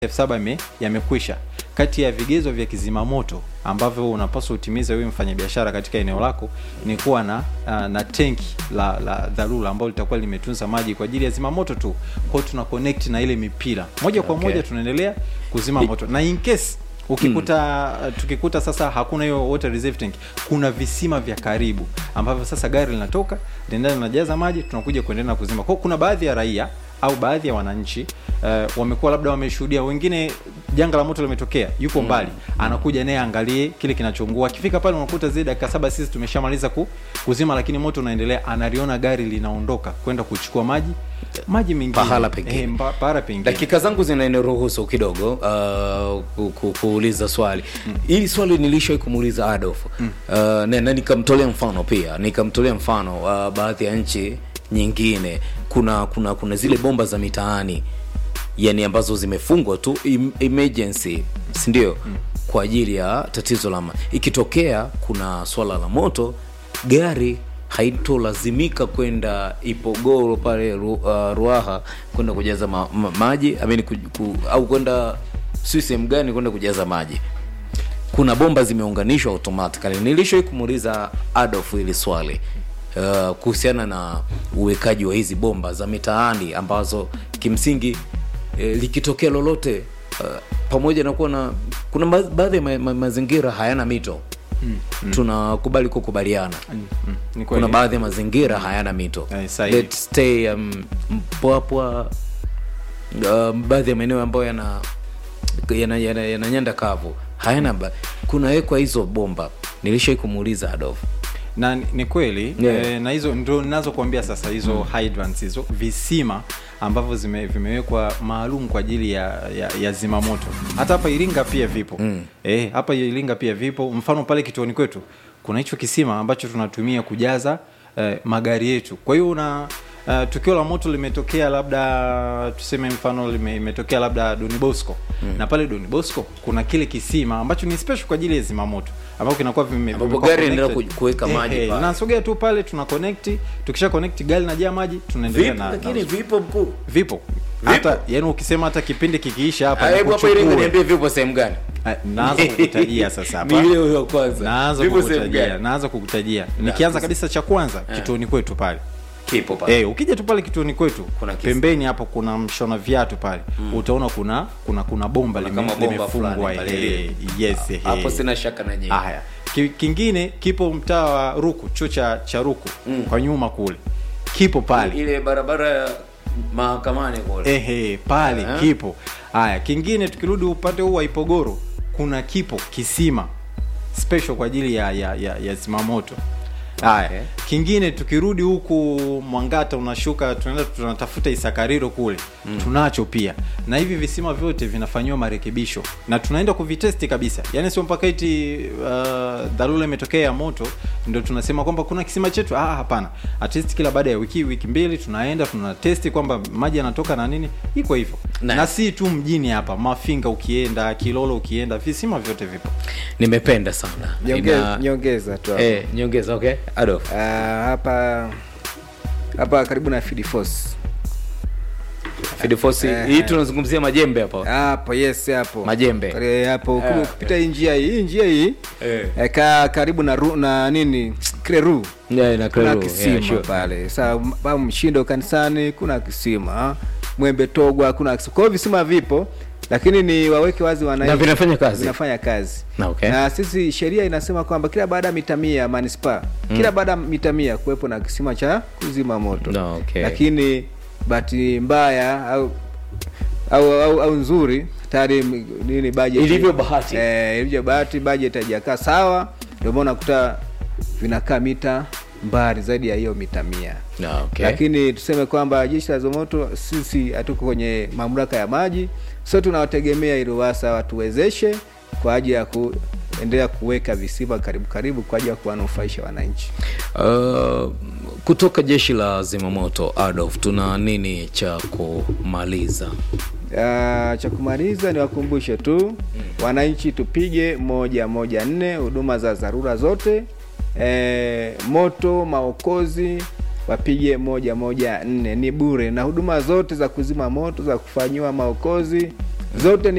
elfu saba yame- yamekwisha. Kati ya vigezo vya kizima moto ambavyo unapaswa utimize wewe mfanyabiashara katika eneo lako ni kuwa na uh, na tenki la, la dharura ambalo litakuwa limetunza maji kwa ajili ya zima moto tu. Kwa hiyo tuna connect na ile mipira moja kwa Okay. moja, tunaendelea kuzima moto na in case ukikuta tukikuta sasa hakuna hiyo water reserve tank, kuna visima vya karibu ambavyo sasa gari linatoka linaenda linajaza maji, tunakuja kuendelea na kuzima. Kwa hiyo kuna baadhi ya raia au baadhi ya wananchi uh, wamekuwa labda wameshuhudia, wengine janga la moto limetokea, yuko mbali, anakuja naye angalie kile kinachoungua. Akifika pale unakuta zile dakika saba sisi tumeshamaliza ku, kuzima, lakini moto unaendelea, analiona gari linaondoka kwenda kuchukua maji maji mengine Pahala pengine. eh, mba- pahala pengine dakika zangu zinaniruhusu kidogo uh, ku, ku, kuuliza swali hili swali nilishawahi kumuuliza Adolf uh, na, na nikamtolea mfano pia nikamtolea mfano uh, baadhi ya nchi nyingine kuna kuna kuna zile bomba za mitaani yani ambazo zimefungwa tu im, emergency si ndio kwa ajili ya tatizo la ma- ikitokea kuna swala la moto gari haitolazimika kwenda Ipogoro pale Ru, uh, Ruaha kwenda kujaza ma, ma, maji I mean, ku, ku, au kwenda si sehemu gani kwenda kujaza maji. Kuna bomba zimeunganishwa automatically. Nilishawahi kumuuliza Adolf hili swali uh, kuhusiana na uwekaji wa hizi bomba za mitaani ambazo kimsingi eh, likitokea lolote uh, pamoja na kuwa na kuna ba- baadhi ya ma, ma, mazingira hayana mito tunakubali kukubaliana Mm, mm, ni kweli. kuna baadhi ya mazingira hayana mito Eh, sahihi. Let's stay um, mpwapwa um, baadhi ya maeneo ambayo yana yana, yana, yana nyanda kavu hayana ba- kunawekwa hizo bomba nilishai kumuuliza Adolf na ni- ni kweli Yeah. eh, na hizo ndo ninazokuambia sasa hizo hydrants hizo visima ambavyo zime, vimewekwa maalum kwa ajili ya, ya, ya zimamoto hata hapa Iringa pia vipo mm. eh, hapa Iringa pia vipo mfano pale kituoni kwetu kuna hicho kisima ambacho tunatumia kujaza eh, magari yetu kwa hiyo una Uh, tukio la moto limetokea labda tuseme mfano lime- limetokea labda Don Bosco mm. na pale Don Bosco kuna kile kisima ambacho ni special kwa ajili ya zimamoto ambapo kinakuwa vime, Ambapo vimekuwa gari inaenda connected. ku- kuweka maji pale. nasogea tu pale tuna connect tukisha connect gari najaa maji tunaendelea vipo na, lakini na vipo mkuu vipo hata yani ukisema hata kipindi kikiisha hapa Ah, hebu hapa Iringa nikuchukue. niambie vipo sehemu gani Ah, naanza kukutajia sasa hapa Ni ile huyo kwanza naanza vipo sehemu kukutajia gani naanza kukutajia nikianza kabisa cha kwanza kituoni kwetu pale kipo pale Eh, ukija tu pale kituoni kwetu Kuna kisa. pembeni hapo kuna mshona viatu pale utaona kuna kuna kuna bomba Kuna lime- kama bomba limefungwa fulani pale eh, lile. yes eh. hapo sina shaka na nyinyi haya Ki- kingine kipo mtaa wa ruku chuo cha cha ruku Mm. kwa nyuma kule kipo pale ile barabara ya mahakamani kule ehe pale Aha. kipo haya kingine tukirudi upande huu wa ipogoro kuna kipo kisima special kwa ajili ya ya, ya, ya zimamoto haya Okay. kingine tukirudi huku mwangata unashuka tunaenda tunatafuta isakariro kule tunacho pia na hivi visima vyote vinafanyiwa marekebisho na tunaenda kuvitesti kabisa yaani sio mpaka iti uh, dharura imetokea ya moto ndio tunasema kwamba kuna kisima chetu ah hapana at least kila baada ya wiki wiki mbili tunaenda tunatesti kwamba maji yanatoka na nini iko hivyo Nice. na si tu mjini hapa mafinga ukienda kilolo ukienda visima vyote vipo nimependa sana Nyongeza, Ina- nyongeza tu hapo. eh, nyongeza okay Adolf Ah, hapa hapa karibu na Field Force Field Force Eh, hii eh. tunazungumzia majembe hapa hapo yes hapo Majembe. Kare- hapo Eh, yeah, kupita hii njia hii hii njia hii Eh. eh, ka karibu na ru, na nini kile ru Yeah, na kuna Kleru, kisima yeah, sure. pale saa pa mshindo kanisani kuna kisima mwembe togwa kuna kisima kwa hiyo visima vipo lakini ni waweke wazi wananchi Na vinafanya kazi? vinafanya kazi Na, okay. na sisi sheria inasema kwamba kila baada ya mita mia manispaa kila baada ya mita mia kuwepo na kisima cha kuzima moto Na, okay. lakini bahati mbaya au au, au, au nzuri tayari m- nini budget Ilivyo bahati. eh, ilivyo bahati budget haijakaa sawa ndio maana unakuta vinakaa mita mbali zaidi ya hiyo mita mia Na, okay. lakini tuseme kwamba jeshi la zimamoto sisi hatuko kwenye mamlaka ya maji so tunawategemea ili ruwasa watuwezeshe kwa ajili ya kuendelea kuweka visima karibu karibu kwa ajili ya kuwanufaisha wananchi Uh, kutoka jeshi la zimamoto Adolf tuna nini cha kumaliza Ah, cha kumaliza ni wakumbushe tu wananchi tupige moja moja nne huduma za dharura zote e, moto maokozi wapige moja moja nne ni bure na huduma zote za kuzima moto za kufanyiwa maokozi zote ni